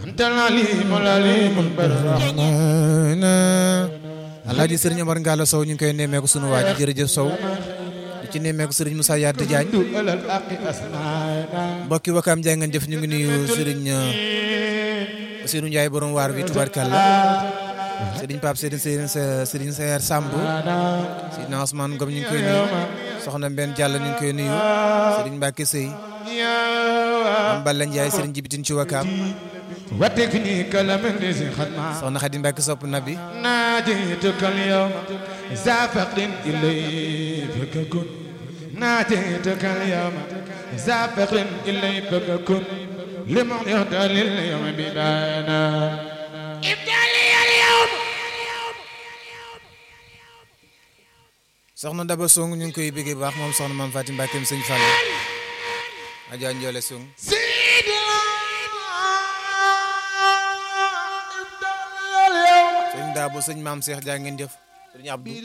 alaaji sëriñ Omar Ngalla Sow ñu ngi koy nemmeeku sunu waa ji jërëjëf Sow di ci nemmeeku sëriñ Moussa Yadda Diagne mbokki wakaam jaay ngeen jëf ñu ngi nuyu sëriñ Ousseynou Ndiaye borom waar bi tubarkalla sëriñ Pape sëriñ sëriñ sëriñ Seyer Samb sëriñ Ousmane Ngom ñu ngi koy nuyu soxna Mbène Diallo ñu ngi koy nuyu sëriñ Mbacke Sey am Balla Ndiaye sëriñ Jibitin ci wakaam وتكنيك لمن لسي خدمة soxna Xadi Mbacke sopp nabi ناجيتك اليوم ذا فقر إلي فككن ناجيتك اليوم ذا فقر إلي فككن لمن يهدى لليوم ببانا ابتلي اليوم soxna Daba Song ñu ngi koy bëggee bu baax moom soxna Mame Fatim Mbacke sëñ Fall Adja Ndiole Song سيدي sëñ Dabo sëñ Maam Cheikh jaa ngeen jëf sëñ Abdou